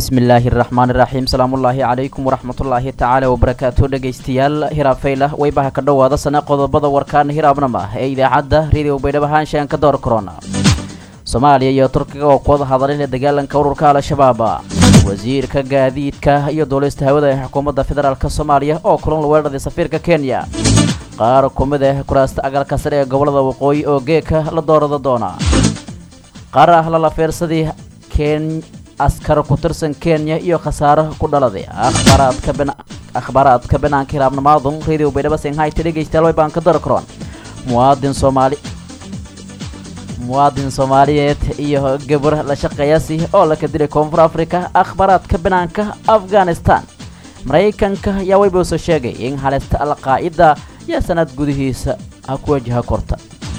bismillaahi raxmaan iraxiim salaamullaahi calaykum waraxmatullaahi tacaala wabarakaatu dhegaystayaal hiraabfaylah weybaha ka dhowaada sana qodobada warkaan hiraabnama ee idaacadda radio baydhabo haanshaan ka door korona soomaaliya iyo turkiga oo kuwada hadalay la dagaalanka ururka al-shabaab wasiirka gaadiidka iyo duulista hawada ee xukuumadda federaalk soomaaliya oo kulan la weeraray safiirka kenya qaar ku mid ah kuraasta agalka sare ee gobolada waqooyi oo geeka la doorada doona qaar ah lala fiirsadii ken askar ku tirsan kenya iyo khasaaro ku dhaladay akhbaaraadka bin akhbaaraadka banaanka hiraabnamaadun radio baydhabo senghayta dhegaystayaal way baan ka dar karoon muwaadin soomaali muwaadin soomaaliyeed iyo gabar la shaqeeyasi oo la ka dilay koonfur africa akhbaaraadka banaanka afghanistan maraykanka ayaa weybuuso sheegay in halista al-qaa'ida iyo sanad gudihiisa ha ku wajaha korta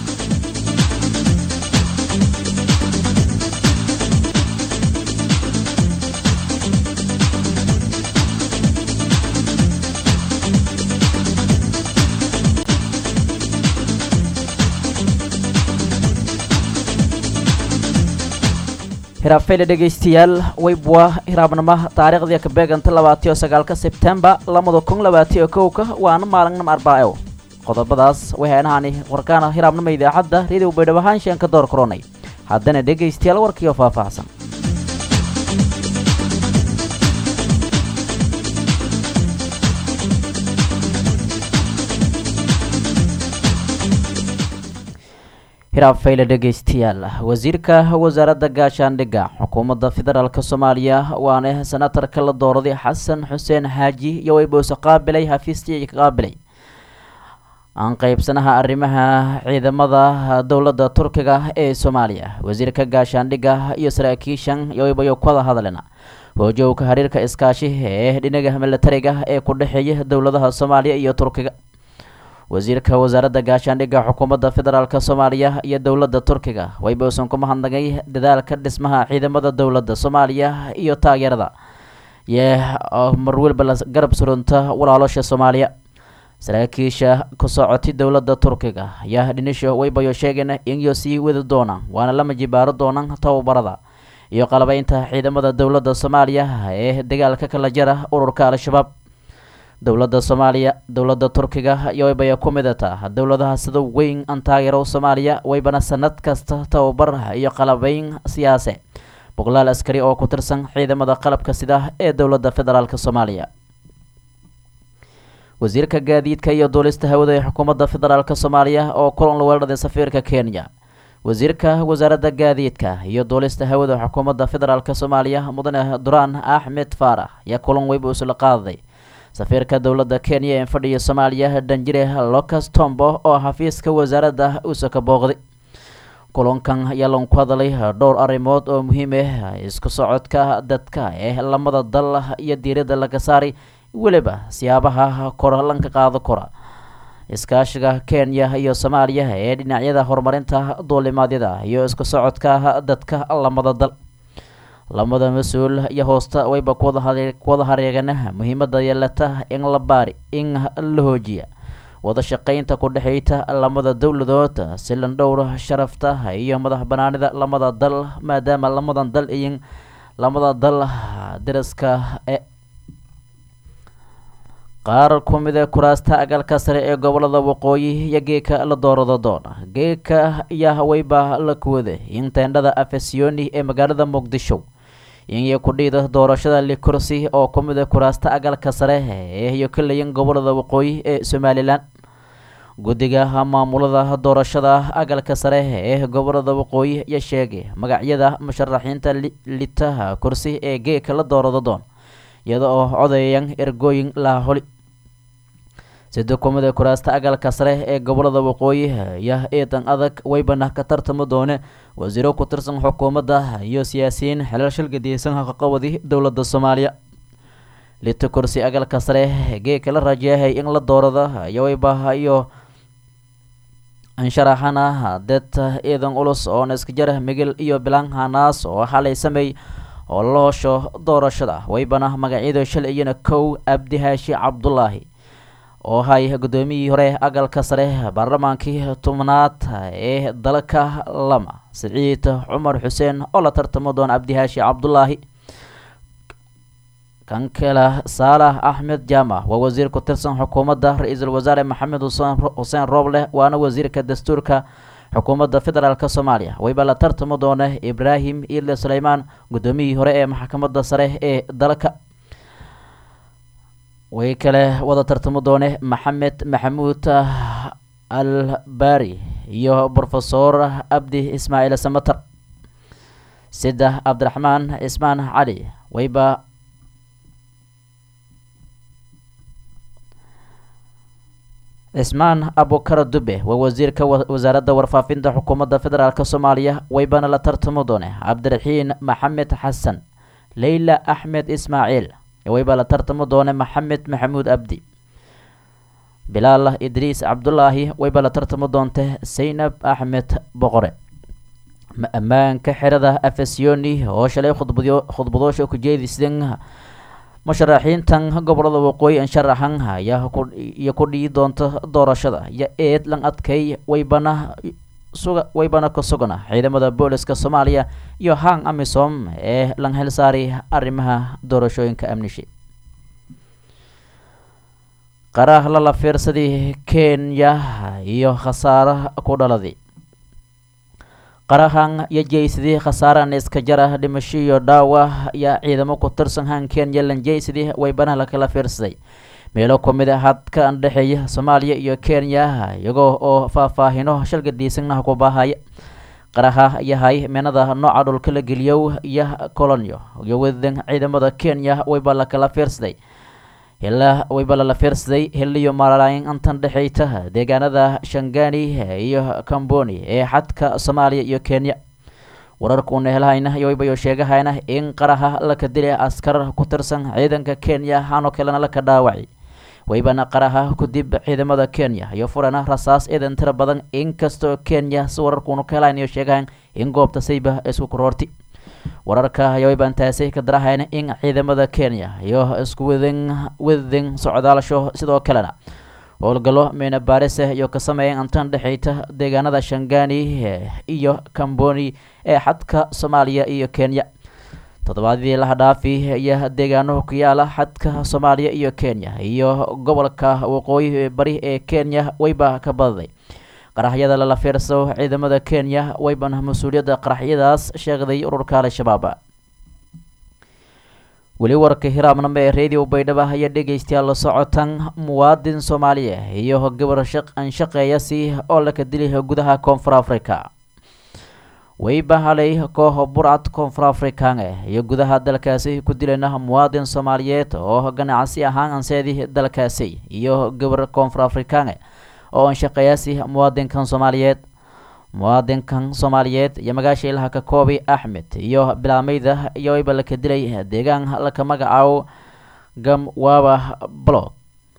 hiraabfeyle dhegaystayaal weybwa hiraabnimo taariikhdii ka beeganta labaatiyo sagaalka sebtembar lamada kun labaatiyo kowka waana maalinnim arbaaco qodobadaas waxaynahani warkaana hiraabnimo idaacadda radio baydhabo haanshaan ka door koronay haddana dhegaystayaal warkiioo faahfaahsan hiraabfayle dhegaystayaal wasiirka wasaaradda gaashaandhigga xukuumadda federaalk soomaaliya waana senatarka la dooraday xasan xuseen xaaji iyo weyboose qaabilay hafiistii ka qaabilay aan qeybsanaha arrimaha ciidamada dowladda turkiga ee soomaaliya wasiirka gaashaandhigga iyo saraakiishan iyo weybayo kuwada hadlena hoojowka xiriirka iskaashi ee dhinaga militariga ee ku dhexeeya dowladaha soomaaliya iyo turkiga wasiirka wasaaradda gaashaandhigga xukuumadda federaalk soomaaliya iyo dowladda turkiga waybuusan ku mahadnagay dadaalka dhismaha ciidamada dowladda soomaaliya iyo taageerada yee marwelba la garab surunta walaalosha soomaaliya saraakiisha ku socotay dowladda turkiga ayaa dhinisho waybayo sheegeen inyo sii wadi doonaan waana lama jibaaro doonaan tababarada iyo qalabeynta ciidamada dowladda soomaaliya ee dagaalka kala jara ururka al-shabaab dowladda soomaaliya dowladda turkiga iyo waybaya ku midata dowladaha sida weyn aan taageero soomaaliya waybana sanad kasta tababar iyo qalabeyn siyaase boqolaal askari oo ku tirsan ciidamada qalabka sida ee dowladda federaalk soomaaliya wasiirka gaadiidka iyo duulista hawada ee xukuumadda federaalk soomaaliya oo kulan la weeraray safiirka kenya wasiirka wasaaradda gaadiidka iyo duulista hawada xukuumadda federaalk soomaaliya mudane duraan axmed faarax ayaa kulan weyba isla qaadaday safiirka dowladda kenya ee fadhiya soomaaliya danjire locas tombo oo xafiiska wasaaradda uusa ka booqday kulankan ayaa lagu hadalay dhowr arrimood oo muhiim ah isku socodka dadka ee lamada dal iyo diiradda laga saaray weliba siyaabaha kora lanka qaado kora iskaashiga kenya iyo soomaaliya ee dhinacyada horumarinta duulimaadyada iyo isku socodka dadka lamada dal lamada mas-uul iyo hoosta wayba kuwada hareegana muhiimada yeelata in la baari in la hoojiya wada shaqeynta ku dhexeyta lamada dowladood si lan dhowra sharafta iyo madax banaanida lamada dal maadaama lamadan dal iyo lamada dal daraska e qaar ku mida kuraasta agalka sare ee gobolada waqooyi iyo geeka la doorado doona geeka ayaa wayba la kuwada in teendhada afesiyoni ee magaalada muqdisho iyo kudhiida doorashada likursi oo ku mid a kuraasta agalka sare ee iyo kalayan gobolada waqooyi ee somalilan guddiga maamulada doorashada agalka sare ee gobolada waqooyi ayaa sheegay magacyada musharaxiinta litaha kursi ee geeka la doorado doon iyada oo codayan ergooyin laha holi sida ku mid a kuraasta agalka sare ee gobolada waqooyi ayaa eedan adag waybana ka tartami doone wasiiro ku tirsan xukuumadda iyo siyaasiyiin xilal shilgadiyeysan haqaqabadi dowladda soomaaliya lita kursi agalka sare geeka la rajeehay in la doorada iyo waybaha iyo ansharaxana dad ciidan culus oona iska jara migil iyo bilaan hanaas oo xalay sameey oo la hoosho doorashada waybana magacyada shalay iyana kow abdi haashi cabdulaahi oo hay guddoomiyihii hore agalka sare baarlamaankii tobnaad ee dalka lama siciid cumar xuseen oo la tartamo doona cabdihaashi cabdulaahi kan kale saalax axmed jaamac waa wasiir ku tirsan xukuumadda ra-iisul wasaare maxamed xuseen rooble waana wasiirka dastuurka xukuumadda federaalk soomaaliya wayba la tartami doona ibraahim ile suleymaan guddoomiyihii hore ee maxkamadda sare ee dalka way kale wada tartami doone maxamed maxamuud al bari iyo brofesor abdi ismaaciil samater saddex cabdiraxmaan cismaan cali wayba cismaan abukara dube waa wasiirka wasaaradda warfaafinta xukuumadda federaalk soomaaliya waybana la tartami doone cabdiraxiin maxamed xasan leyla axmed ismaaciil wayba la tartami doone maxamed maxamuud abdi bilaal idriis cabdulaahi wayba la tartami doonte saynab axmed boqore ammaanka xerada afasiyoni oo shalay khudbadyo khudbadoosha ku jeedisden musharaxiintan gobolada waqooyi ansharaxan ayaa iyo ku dhii doonta doorashada iyo eed lan adkay waybana suga waybana ka sugana ciidamada booliska soomaaliya iyo hang amisom ee lan helsaari arrimaha doorashooyinka amnishi qaraah lala fiirsadii kenya iyo khasaare ku dhaladi qarahan iyo jeysidii khasaarahan iska jara dhimasho iyo dhaawa ayaa ciidamo ku tirsan han kenya lan jeysidii waybana lakala fiirsaday meelo ku mid a hadka andhexeeya soomaaliya iyo kenya iyagoo oo faahfaahino shalgadiisanaha ku baahaya qaraha yahay meenada nooca dhulka la geliyow iyo colonyo iyo wadan ciidamada kenya wayba lakala fiirsaday ilaa wayba lala fiirsaday hiliyo maalayn antan dhexeyta deegaanada shangani iyo camboni ee xadka soomaaliya iyo kenya wararka una helhayna iyo waybayo sheegahayna in qaraha laka dilay askar ku tirsan ciidanka kenya hanoo kalena laka dhaawacay waybana qaraha kudib ciidamada kenya iyo furana rasaas ciidan tira badan inkastoo kenya si wararkuunu ka helhayn iyo sheegahayn in goobta sayba isku kuroorti wararka ayaa waybaan taasay ka darahayna in ciidamada kenya iyo isku wadan wadin socdaasho sidoo kalena howlgallo meena baarise iyo ka sameeyeen antan dhexeyta deegaanada shangani iyo camboni ee xadka soomaaliya iyo kenya toddobaadii laha dhaafi iyo deegaano ku yaala xadka soomaaliya iyo kenya iyo gobolka waqooyi bari ee kenya wayba ka badaday qaraxyada lala fiirso ciidamada kenya waybana mas-uuliyadda qaraxyadaas sheegday ururka al-shabaab weli warka hiraabnamo ee radio baydhaba ayaa dhegeystayaal la socotan muwaadin soomaaliya iyo gabar an shaqeeya si oo laka dilay gudaha koonfur africa wayba halay koox burcad koonfur african iyo gudaha dalkaasi ku dilayna muwaadin soomaaliyeed oo ganacsi ahaan anseedii dalkaasi iyo gabar koonfur african oo an shaqeeyaasi muwaadinkan soomaaliyeed muwaadinkan soomaaliyeed iyo magaasha ilaha ka koobi axmed iyo bilaameyda iyo wayba laka dilay deegaan laka magacaabo gamwaba blog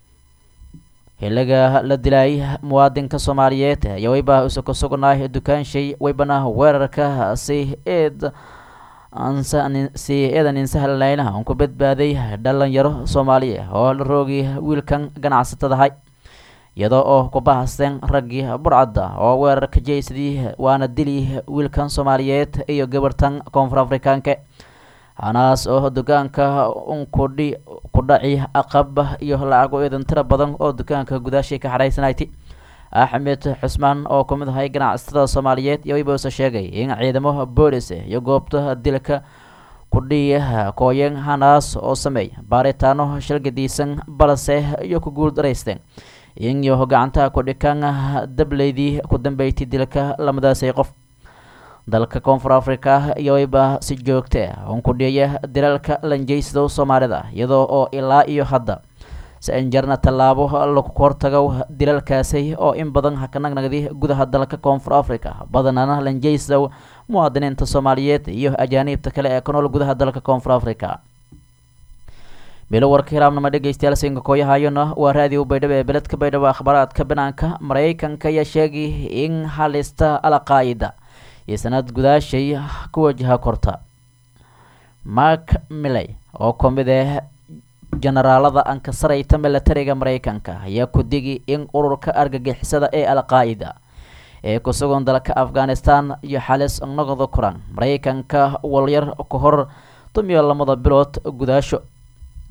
xiliga la dilay muwaadinka soomaaliyeed iyo wayba isu ka sugnaay dukaanshay waybana weerarka si eed si eedan insahalnayna aan ku badbaaday dhalinyaro soomaaliya oo la roogi wiilkan ganacsatadahay iyadoo oo ku bahasteen raggii burcadda oo weerarka jeysadii waana dili wiilkan soomaaliyeed iyo gabartan koonfur afrikaanka hanaas oo dukaanka unkudhi ku dhaci aqab iyo lacago eedan tira badan oo dukaanka gudaashii ka xadhaysanayti axmed xusmaan oo ku mid ahay ganacsatada soomaaliyeed iyo wayboose sheegay in ciidamo boolis iyo goobta dilka kudhiya kooyeen hanaas oo sameey baaritaano shalgadiisan balse iyo ku guul daraysteen iyo gacantaha kudhikan dableydii ku dambeeytay dilka lamadaasay qof dalka koonfur africa iyo wayba si joogta un ku dhiya dilalka lanjeysado soomaalida iyadoo oo ilaa iyo hadda si anjarna tallaabo lagu hortago dilalkaasi oo in badan hakanagnagdi gudaha dalka koonfur africa badanana lanjeysadow muwaadiniinta soomaaliyeed iyo ajaaniibta kale ee ku nool gudaha dalka koonfur africa bilo warka hiraabnama dhegeystayaal siinka kooyahayona waa raadiyo baydhabo ee beledka baydhabo akhbaaraadka banaanka maraykanka ayaa sheegay in halista al-qaa'ida iyo sanad gudaashay ku wajaha korta mark milley oo ku mid ah jenaraalada ankasarayta milatariga maraykanka ayaa ku digi in ururka argagixisada ee al-qaa'ida ee ku sugan dalka afghanistan iyo xalis noqda kuran maraykanka walyar ka hor tumiyo lamada bilood gudaasho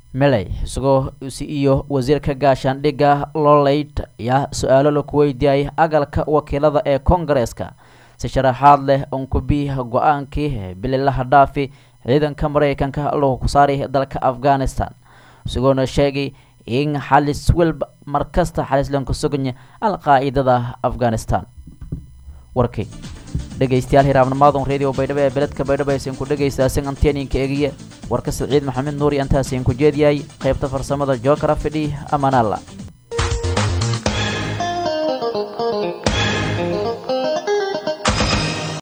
meley isagoo iyo wasiirka gaashaandhigga loleyd ayaa su-aalo laku weydiiyay agalka wakiilada ee kongareeska si sharaxaad leh unkubi go-aankii bililaha dhaafi ciidanka mareykanka lagu ku saaray dalka afghanistan isagoona sheegay in xalis welba markasta xalislanku suganya al-qaa-idada afghanistan warkay dhegeystayaal hiraabnimaadon radio baydhabo ee beledka baydhabo aysan ku dhegeystaaseen anteeninka egiye warka saciid maxamed nuur iyo intaasiin ku jeediyay qaybta farsamada jookara fidhi amaanaalla